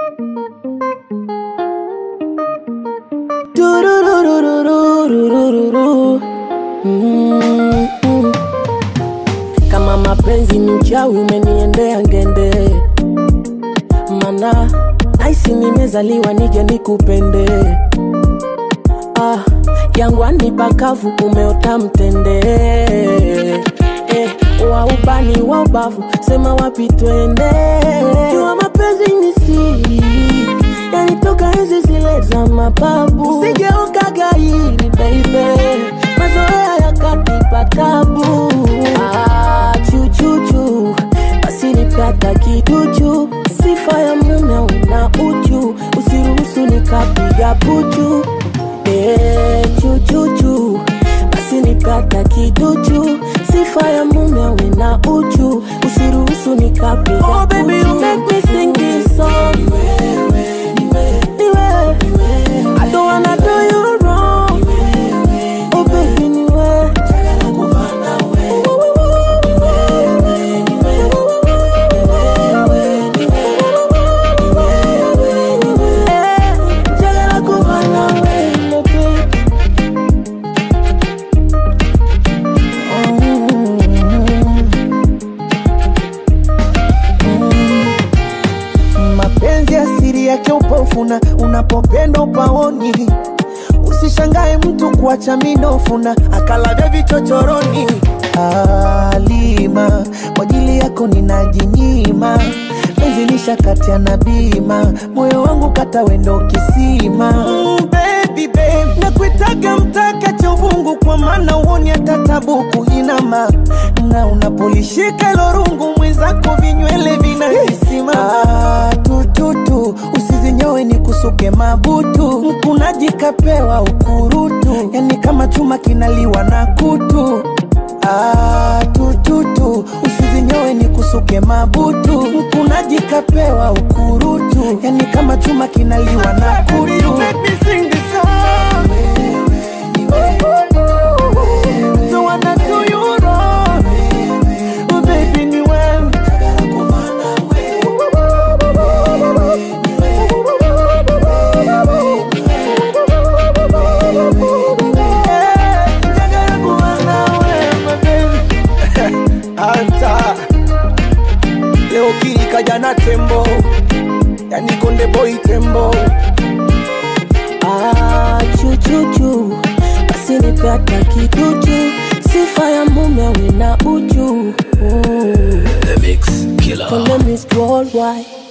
Dururururururururu. Mm, mm. Kama mapenzi ni uchawi umeniendea ngende, mana naisi nimezaliwa nije nikupende. Ah, jangwani pakavu umeota mtende eh, wa ubani wa ubavu sema wapi twende. Jua mapenzi ni siri yanitoka enzi zile za mababu, usijeuka gairi baby, mazoea yakatipa tabu. Ah, chuchuchu basi nipata kiduchu, sifa ya mume una uchu, usiruhusu nikapiga puchu Eh, chuchuchu basi nipata kiduchu, sifa ya mume awe na uchu, usiruhusu nikapiga oh, baby, you make me sing this song. Ni wewe. I don't wanna do you wrong. Oh baby, ni wewe. Eh, njagala kuba nawe, baby. mapenzi asiri yake upofuna unapopenda upaoni usishangae mtu kuacha minofuna akalavya vichochoroni alima kwa ajili yako ninajinyima penzi nishakatia na bima moyo wangu kata wendo kisima mm, baby, babe. nakuitaga mtaka cha uvungu kwa maana uoni hata tabu kuinama na unapolishika ilo rungu mwenzako vinywele vinahisima tututu usizinyowe ni kusuke mabutu mkunaji kapewa ukurutu yani kama chuma kinaliwa na kutu Ah, tututu usizinyowe ni kusuke mabutu mkunaji kapewa ukurutu yani kama chuma kinaliwa na kutu Don't wanna do you wrong. Oh, baby, ni wewe. Eh, njagala kuba nawe, my baby. Anta leo kii kaja na tembo yani konde boy tembo Ah, chuchuchu basi nipata kiduchu, sifa ya mume awe na uchu. Mm. The Mix Killer. Konde Miss Worldwide